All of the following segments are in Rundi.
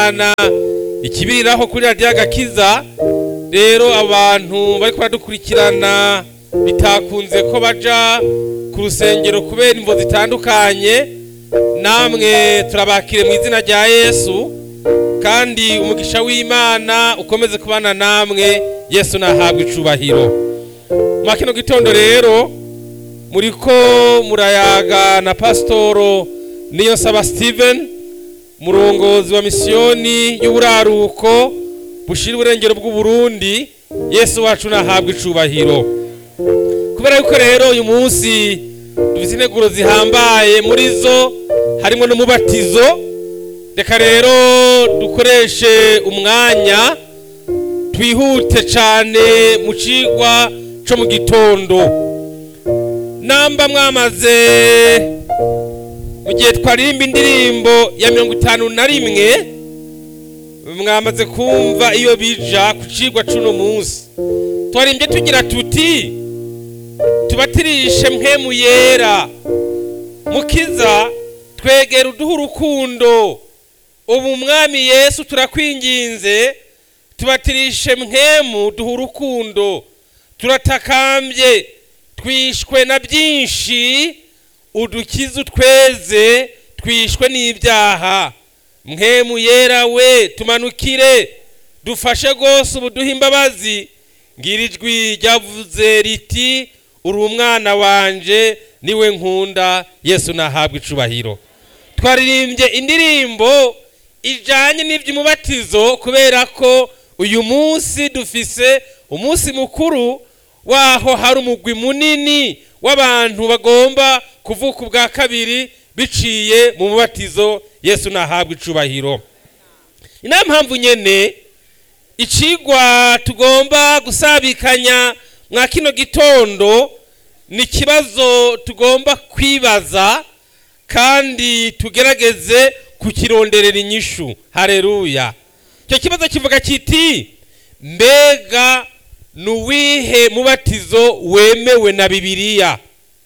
imana ikibiriraho kuri radiyo agakiza rero abantu bari baradukurikirana bitakunze ko baja ku rusengero kubera imvo zitandukanye namwe turabakire mu izina rya yesu kandi umugisha w'imana ukomeze kubana namwe yesu nahabwa icubahiro mwa kino gitondo rero muriko murayaga na pasitoro niyo saba steven murongozi wa misiyoni y'uburaruko bushira uburengero bw'uburundi yesu wacu nahabwa icubahiro kubera yuko rero uyu munsi dufite integuro zihambaye muri zo harimo n'umubatizo reka rero dukoreshe umwanya twihute cyane mu cigwa co mu gitondo namba mwamaze mu gihe twaririmba indirimbo ya mirongo itanu na rimwe mwamaze kumva iyo bija ku cigwa c'uno munsi twarimbye tugira tuti tubatirishe mpemu yera mukiza twegera uduha urukundo ubu umwami yesu turakwinginze tubatirishe mpemu duha urukundo turatakambye twishwe na byinshi udukize utweze twishwe n'ibyaha mpemu yera we tumanukire dufashe rwose ubu duhe imbabazi ngira ijwi ryavuze riti uri umwana wanje niwe nkunda yesu nahabwa icubahiro twaririmbye indirimbo ijanye n'iby'umubatizo kubera ko uyu munsi dufise umunsi mukuru waho hari umugwi munini w'abantu bagomba kuvuka ubwa kabiri biciye mu mubatizo yesu nahabwa icubahiro ni nayo mpamvu nyene icigwa tugomba gusabikanya mwa kino gitondo ni ikibazo tugomba kwibaza kandi tugerageze kukironderera inyishu hareruya icyo kibazo kivuga kiti mbega ni uwihe mubatizo wemewe na bibiliya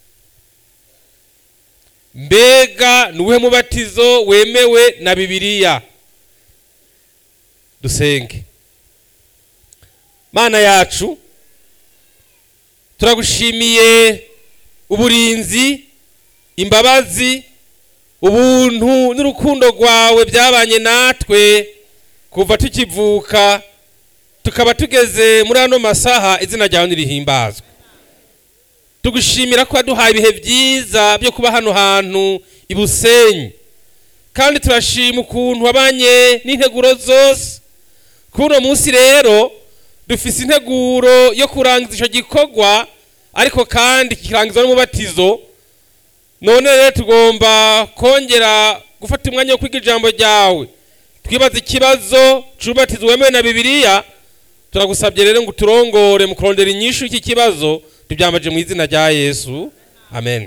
mbega ni uwihe mubatizo wemewe na bibiliya dusenge mana yacu turagushimiye uburinzi imbabazi ubuntu n'urukundo rwawe byabanye natwe kuva tukivuka tukaba tugeze muri ano masaha izina ryawe nirihimbazwe tugushimira ko waduhaye ibihe byiza byo kuba hano hantu i busenyi kandi turashima ukuntu wabanye n'integuro zose kuri uno munsi rero dufise integuro yo kurangiza icyo gikorwa ariko kandi kikirangizwa n'umubatizo none rero tugomba kongera gufata umwanya wo kwiga ijambo ryawe twibaza ikibazo cy'umubatizo wemewe na bibiliya turagusabye rero ngo uturongore mu kurondera inyishu y'iki kibazo tubyambaje mu izina rya yesu amen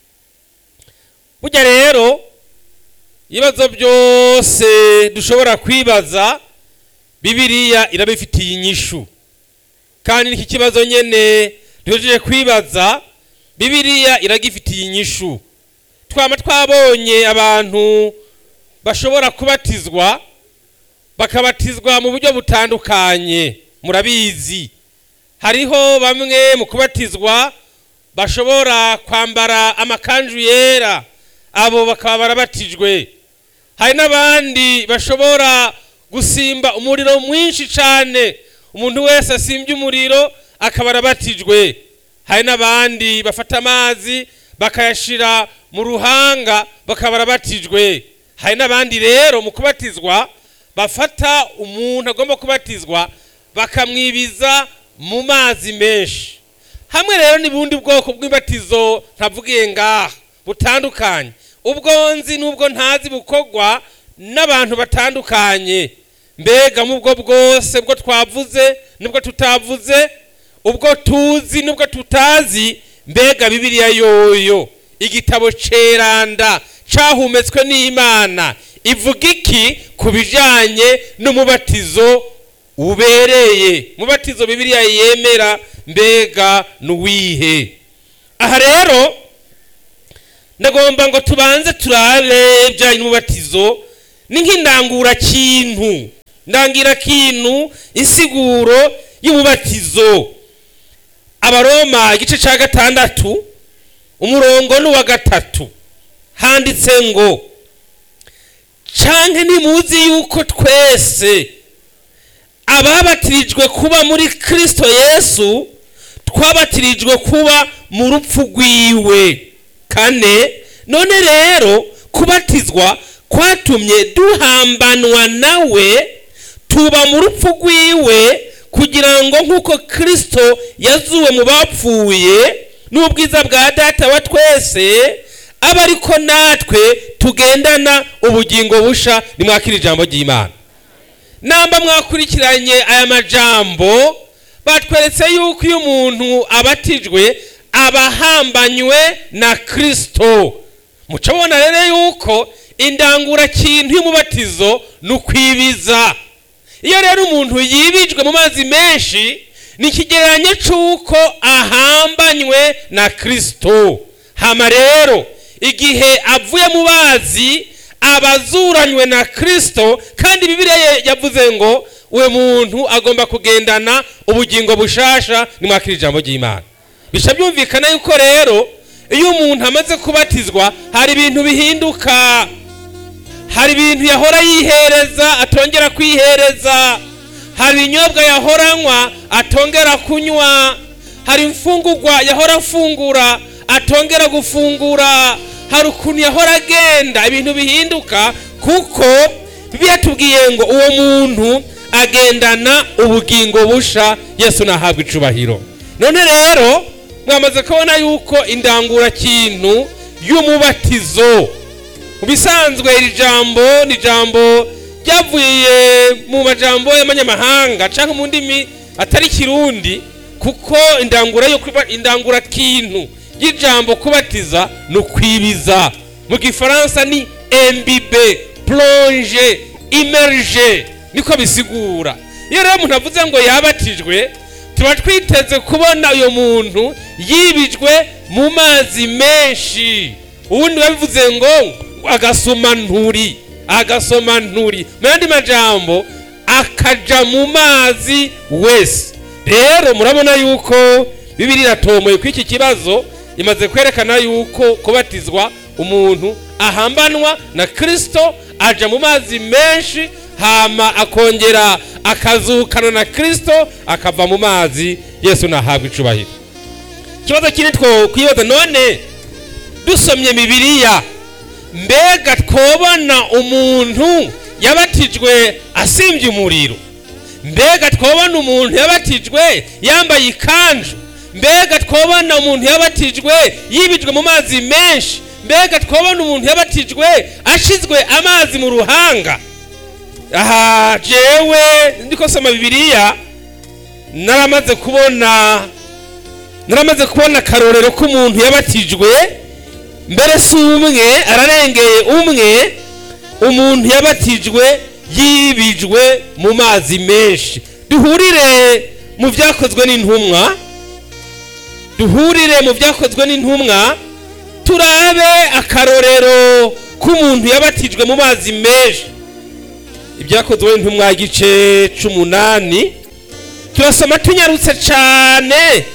burya rero ibibazo byose dushobora kwibaza bibiliya irabifitiye inyishu kandi n'iki kibazo nyene duhejeje kwibaza bibiliya iragifitiye inyishu twaba twabonye abantu bashobora kubatizwa bakabatizwa mu buryo butandukanye murabizi hariho bamwe mu kubatizwa bashobora kwambara amakanju yera abo bakaba barabatijwe hari n'abandi bashobora gusimba umuriro mwinshi cyane umuntu wese asimbye umuriro akaba arabatijwe hari n'abandi bafata amazi bakayashyira mu ruhanga bakaba barabatijwe hari n'abandi rero mu kubatizwa bafata umuntu agomba kubatizwa bakamwibiza mu mazi menshi hamwe rero n'ubundi bwoko bw'ibatizo ntavugiye ngaha butandukanye ubwo nzi n'ubwo ntazi bukorwa n'abantu batandukanye mbega mu bwo bwose bwo twavuze nubwo tutavuze ubwo tuzi nubwo tutazi mbega bibiliya yoyo igitabo ceranda cahumetswe n'imana ivuga iki ku bijanye n'umubatizo ubereye mubatizo bibiliya yemera mbega nuwihe aha rero ndagomba ngo tubanze turabe ibijanye n'umubatizo ni nk'indangurakintu ndangirakintu insiguro y'umubatizo abaroma igice cya gatandatu umurongo n'uwa gatatu handitse ngo canke ntimuzi yuko twese ababatirijwe kuba muri kristo yesu twabatirijwe kuba mu rupfu rwiwe kane none rero kubatizwa kwatumye duhambanwa nawe tuba mu rupfu rwiwe kugira ngo nk'uko kristo yazuwe mu bapfuye n'ubwiza bwa data wa twese abe ariko natwe tugendana ubugingo busha nimwakira ijambo ry'imana namba mwakurikiranye aya majambo batweretse yuko iyo umuntu abatijwe aba ahambanywe na kristo muca mubona rero yuko indangurakintu y'umubatizo ni ukwibiza iyo rero umuntu yibijwe mu mazi menshi ni ikigereranyo cy'uko ahambanywe na kristo hama rero igihe avuye mu bazi aba azuranywe na kristo kandi bibiliya yavuze ngo uwo muntu agomba kugendana ubugingo bushasha nimwakira ijambo ry'imana bisha byumvikana yuko rero iyo umuntu amaze kubatizwa hari ibintu bihinduka hari ibintu yahora yihereza atongera kwihereza hari ibinyobwa yahoranywa atongera kunywa hari imfungurwa yahora afungura atongera gufungura hari ukuntu yahora agenda ibintu bihinduka kuko tubwiye ngo uwo muntu agendana ubugingo busha yesu nahabwa icubahiro none rero mwamaze kubona yuko indangurakintu y'umubatizo mu bisanzwe iri jambo ni ijambo ryavuye mu majambo y'amanyamahanga cyangwa mu ndimi atari kirundi kuko indangura yo indangurakintu y'ijambo kubatiza ni ukwibiza mu gifaransa ni embibe plonge imerge niko bisigura iyo rero umuntu avuze ngo yabatijwe tuba twiteze kubona uyu muntu yibijwe mu mazi menshi ubundi babivuze ngo agasoma nturi agasoma nturi mu yandi majambo akaja mu mazi wese rero murabona yuko bibiri iratomoye kuri iki kibazo imaze kwerekana yuko kubatizwa umuntu ahambanwa na kirisito aja mu mazi menshi hama akongera akazukana na kirisito akava mu mazi yesu nahabwa icubahiro ikibazo kiri two kwibaza none dusomye bibiliya mbega twobona umuntu yabatijwe asimbye umuriro mbega twobona umuntu yabatijwe yambaye ikanju mbega twobona umuntu yabatijwe yibijwe mu mazi menshi mbega twobona umuntu yabatijwe ashizwe amazi mu ruhanga aha jewe ndiko soma bibiliya naramaze kubona naramaze kubona akarorero k'umuntu yabatijwe mbere si umwe ararengeye umwe umuntu yabatijwe yibijwe mu mazi menshi duhurire mu byakozwe n'intumwa duhurire mu byakozwe n'intumwa turabe akarorero k'umuntu yabatijwe mu mazi menshi ibyakozwe n'intumwa igice c'umunani turasoma tunyarutse cyane